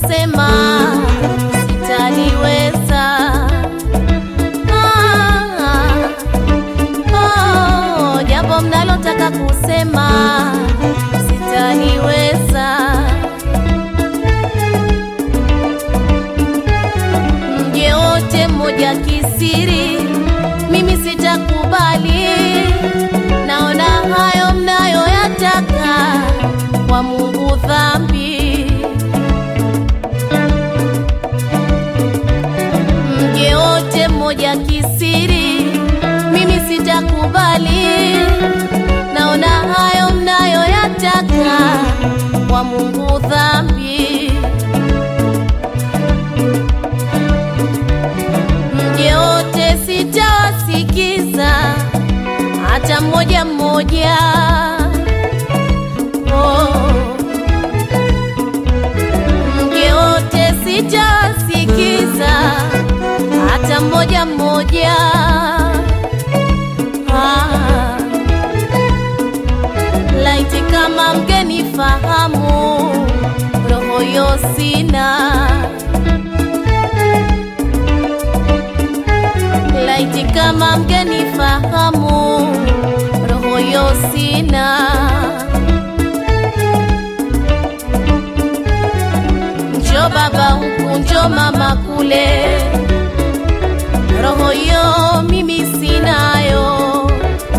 kusema sitaliweza. Ah, oh, jambo mnalotaka kusema sitaliweza. Mje wote mmoja kisiri, mimi sitakubali. Naona hayo mnayoyataka kwa Mungu dhambi. Mje wote mmoja kisiri, mimi sitakubali. Naona hayo mnayoyataka kwa Mungu dhambi. Mje wote sitawasikiza hata mmoja mmoja. Oh. Mje wote sitawasikiza hata mmoja mmoja. Ah. Laiti kama mgenifahamu, roho yo sina laiti kama mgenifahamu, roho yo sina. Njo baba huku, njo mama kule, roho yo mimi sinayo.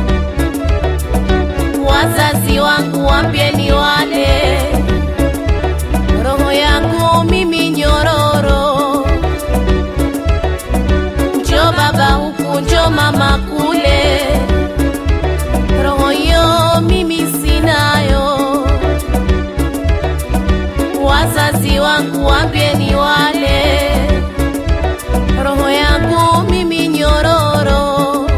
Wazazi wangu wambieni wale, roho yangu mimi nyororo njo baba huku, njo mama kule, roho yo mimi sinayo. Wazazi wangu wambieni wale, roho yangu mimi nyororo.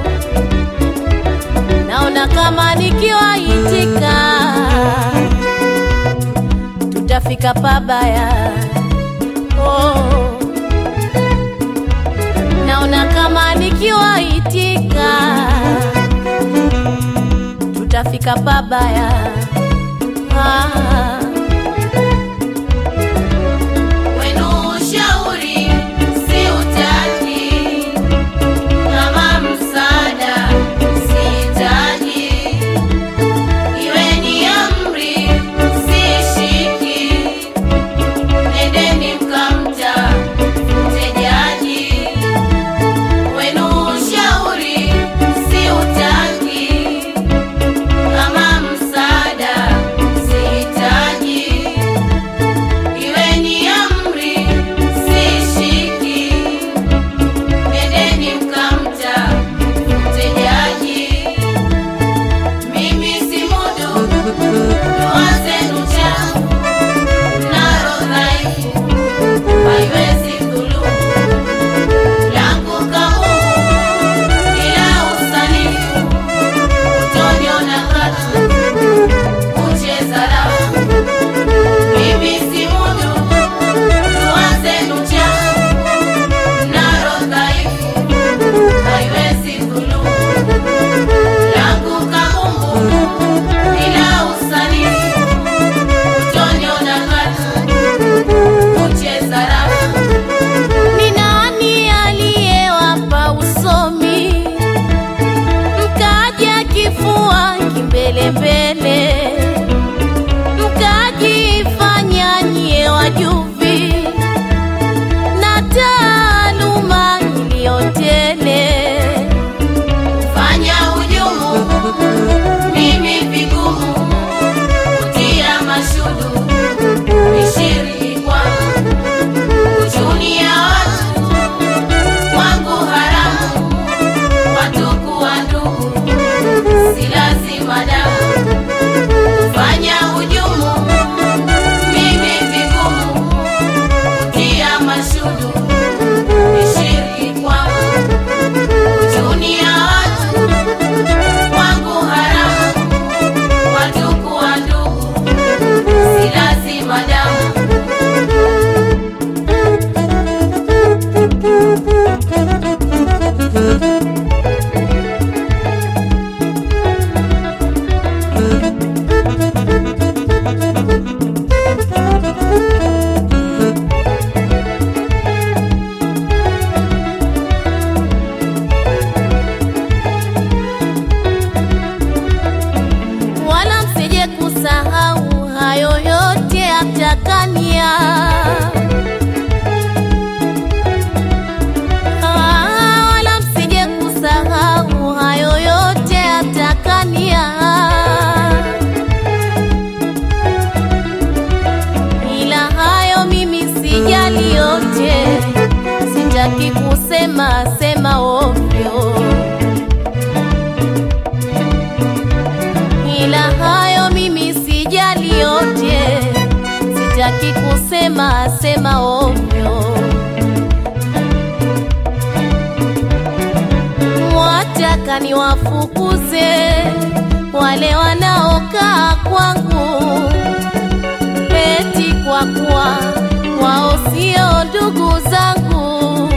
Naona kama nikiwaitika tutafika pabaya. Oh naona kama nikiwaitika tutafika pabaya. Ah. Wenu ushauri siutaki, kama msaada sihitaji, iweni amri sishiki, nendeni mkamta mtejaji wenu ushauri siutaki, kama msaada sihitaji, atakania Ah, wala msije kusahau hayo yote atakania ila hayo mimi sijali yote sitaki kusema sema ovyo ila hayo mimi sijali yote sitaki kusema sema ovyo wataka niwafukuze wale wanaokaa kwangu eti kwa kuwa wao sio ndugu zangu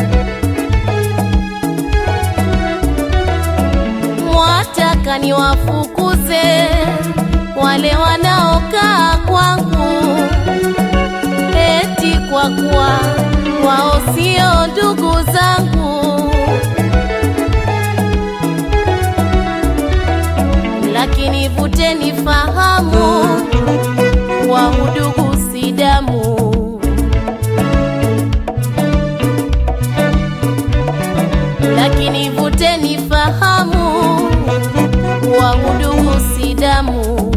wataka niwafukuze wale wanaokaa kwangu eti kwa kuwa wao sio ndugu zangu lakini vuteni fahamu wa udugu si damu lakini vuteni fahamu wa udugu si damu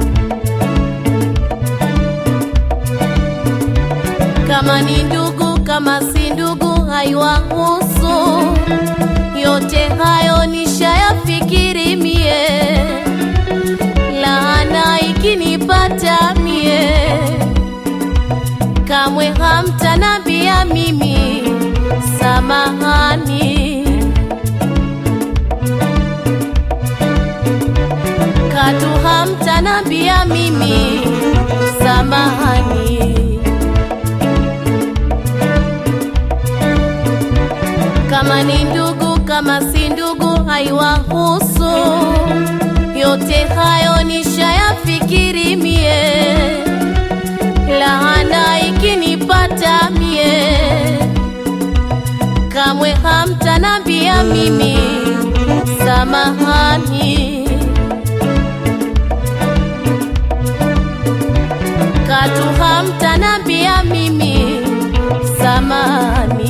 kama ni ndugu kama si ndugu haiwahusu yote hayo nishayafikiri mie laana ikinipata mie kamwe hamtanambia mimi samahani katu hamtanambia mimi samahani kama ni ndugu kama si ndugu haiwahusu yote hayo nishayafikiri mie laana ikinipata mie kamwe hamtanambia mimi samahani katu hamtanambia mimi samahani